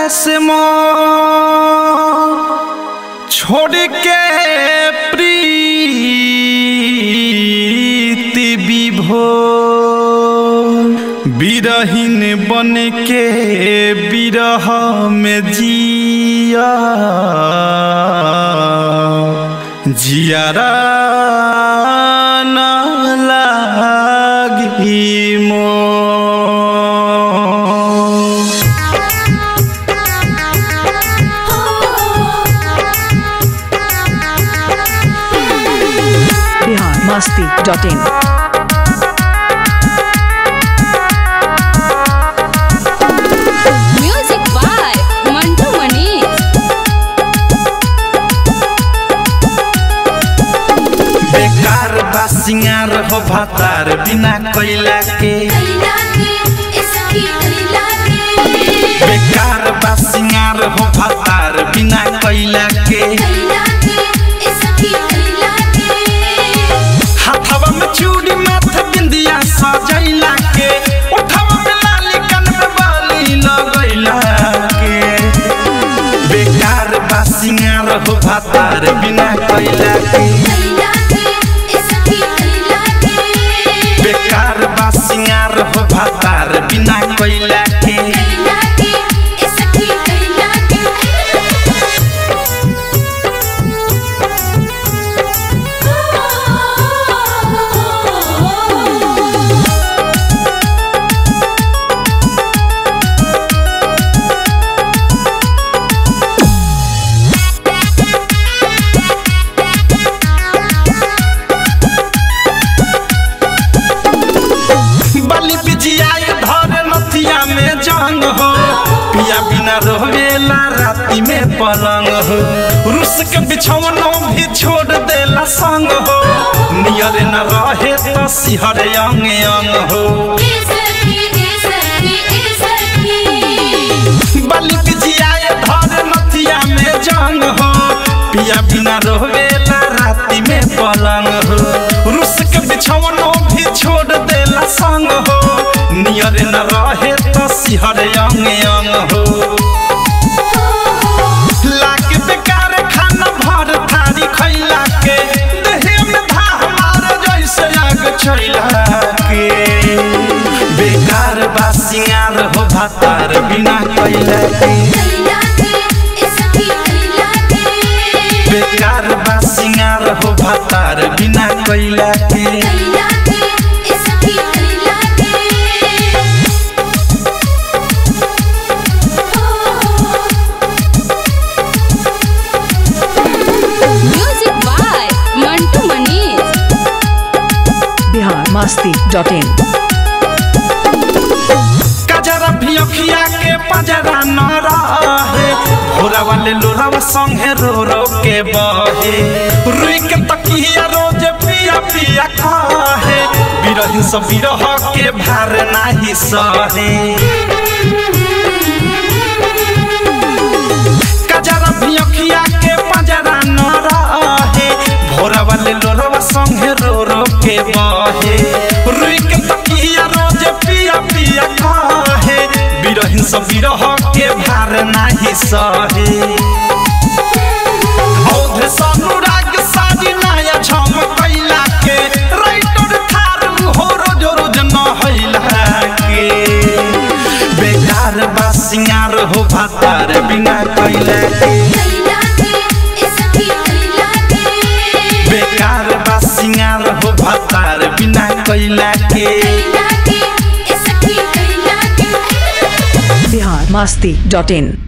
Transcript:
से मोह छोड़ के प्रीति विभोर बिरहीन बन के बिरह में जिया जियारा न लागी मोर Bihar Masti dot in Music by Mantu Mani. बेकार बा सिंगार हो भातार बिना कोयला के बेकार बा सिंगार हो भातार बिना कोयला के हाथवा में चूड़ी माथे बिंदिया सजैला के उठवा में लाली कन में बाली लगैला के बेकार बा सिंगार हो भातार बिना कोयला के बेकार बा सिंगार हो भातार बिना कोयला के बलि बिजियाई धर नथिया में जंग हो पिया बिना रोवेला राती में पलंग हो रुस के बिछौनो भी छोड़ देला संग हो नियर न रहे तो सिहर अंग अंग हो बलि बिजियाई धर नथिया में जंग हो पिया बिना रोवेला राती में पलंग हो रुस के बिछौनो भी छोड़ देला संग हो नियर न रहे तो सिहर अंग अंग हो लाग बेकार खाना भर थारी खैला के देहे में धा मार जैसे आग छैला के बेकार बा सिंगार हो भातार बिना कैला के बेकार बा सिंगार हो भातार बिना कैला के Music by Mantu Mani. Bihar Masti dot in कजरा भी अखिया के पजरा न रहे भोरा वाले लोरावा संगे रो रो के बहे रुई के तकिया रोज पिया पिया खाहे बिरहिन सब बिरह के भार नाही सहे कजरा भी अखिया के पजरा न रहे भोरा वाले लोरावा संगे रो रो के बहे रुई के तकिया रोज पिया पिया खाहे बिरहिन सब बिरह के भार नाही सहे औध सनुराग साजी नाया झम कैला के राइटर थार हो रोज रोज न हैला के बेकार बा सिंगार हो भातार बिना कैला के बेकार बा सिंगार हो भातार बिना कैला के बिहार मस्ती डॉट इन